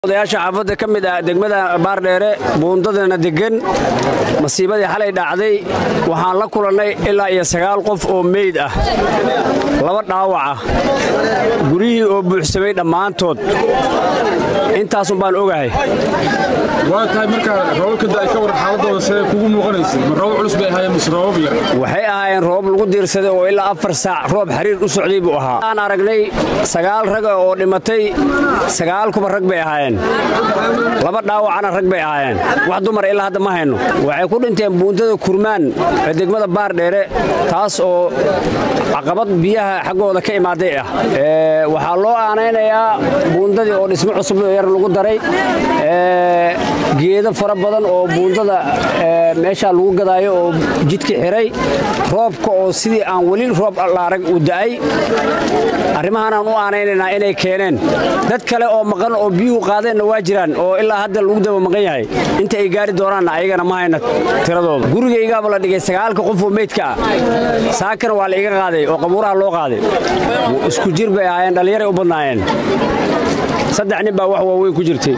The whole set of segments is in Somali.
odayaasha xaafadda ka mid ah degmada baardheere buundadana deggan masiibadii xalay dhacday waxaan la kulannay ilaa iyo sagaal qof oo meyd ah laba dhaawac ah guryihii oo buuxsamay dhammaantood intaasun baan ogahay waa tahay markaa roobabka da'ay ka waran xaaladooda see kugu muuqanaysa ma roobab culus bay ahaayeen mise roobab yar waxay ahaayeen roob lagu diirsaday oo ilaa afar saac roob xiriir u socday buu ahaa aan aragnay sagaal raga oo dhimatay sagaal kuba rag bay ahaayeen laba dhaawacana rag bay ahaayeen wax dumar ilaa hadda ma hayno waxay ku dhinteen buundada kurmaan ee degmada baardheere taas oo caqabad biyaha xaggooda ka imaaday ah waxaa loo aanaynayaa buundadii oo dhismo cusub yar lagu daray geedo fara badan oo buundada meeshaa lagu gadaayo oo jidka xiray roobka oo sidii aan weli roob la arag uu da'ay arrimahaanaan u aanaynaynaa inay keeneen dad kale oo maqan oo biyuhu qaadeenna waa jiraan oo ilaa hadda lagu daba maqan yahay inta ay gaari doonaanna ayagana ma hayna tiradooda gurigaygaaba la dhigay sagaalka qof oo meydka ah saakana waa la iga qaaday oo qabuuraha loo qaaday isku jir bay ahaayeen dhallinyaray u badnaayeen saddex nin baa wax waaweyn ku jirtay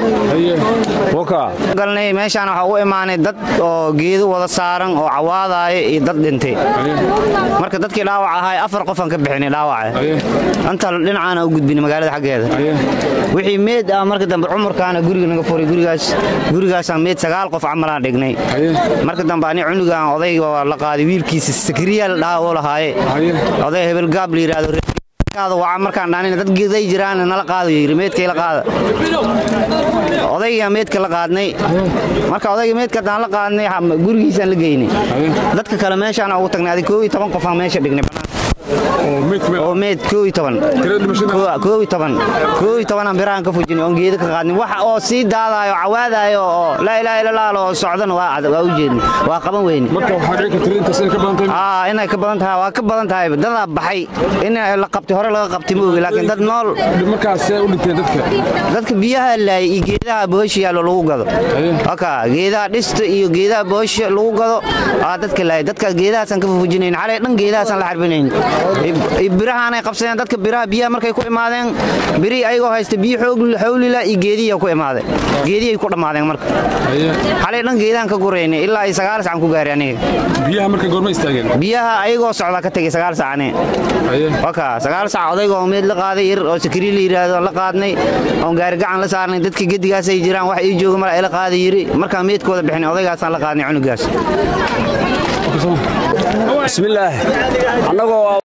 galnay meeshaan waxaa u imaanay dad oo geedo wada saaran oo cawaadaaya iyo dad dhintay marka dadkii dhaawac ahaay afar qofaan ka bixinay dhaawaca inta dhinacaana u gudbinay magaalada xaggeeda wixii meed ah marka dambe cumurkaana guriga naga furay gurigaas gurigaasaan meed sagaal qof camalaan dhignay marka dambe ani cunugaan odayga la qaaday wiilkiisa sakriyaal dhaha oo lahaaye oday hebel gaab la yidhaahdo waa markaan dhaanina dad geeday jiraan nala qaado yiri meedkay la qaada odayga meedka la qaadnay marka odayga meedka daan la qaadnay gurigiisaan la geynay dadka kale meeshaan ugu tagnay adig koob iyo toban qofaan meesha dhignay oo meed koob iyo toban koob iyo toban koob iyo tobanaan birahan ka fujinay oon geedo ka qaadnay waxa oo sii daadaayo cawaadaayo oo laa ilaaha illa allah oo socdana waa waa u jeednay waa qaban weyne marka waxaa dhici karta intaas inay ka badan tahay aa inay ka badan tahay waa ka badan tahay dadaa baxay in la qabtay hore laga qabtay ma ogi laakiin dad nool markaas see u dhinteen dadka dadka biyaha laayay iyo geedaha boosha yaallo lagu gado oka geedaha dhista iyo geedaha boosha lagu gado aa dadka laayay dadka geedahaasaan ka fufujinayn xalay dhan geedahaasaan la xarbinayn birahaanay qabsadeen dadka biraha biyaha markay ku imaadeen birihii ayagoo haysta biyo xawlila iyo geedihiya ku imaadeen geedihii ku dhammaadeen marka xalay dhan geedahan ka guraynay ilaa ay sagaal sacan ku gaaray aniga biyaha marka goorma istaageen biyaha ayagoo socda ka tegay sagaal sac ane waka sagaal sac odaygoo meed la qaaday yar oo sakrii la yidhaahdo la qaadnay oon gaari gacan la saarnay dadka gedigaasay jiraan wax ii jooga mala ila qaada yiri markaan meedkooda bixinay odaygaasaan la qaadnay cunugaas bismillaah annagoo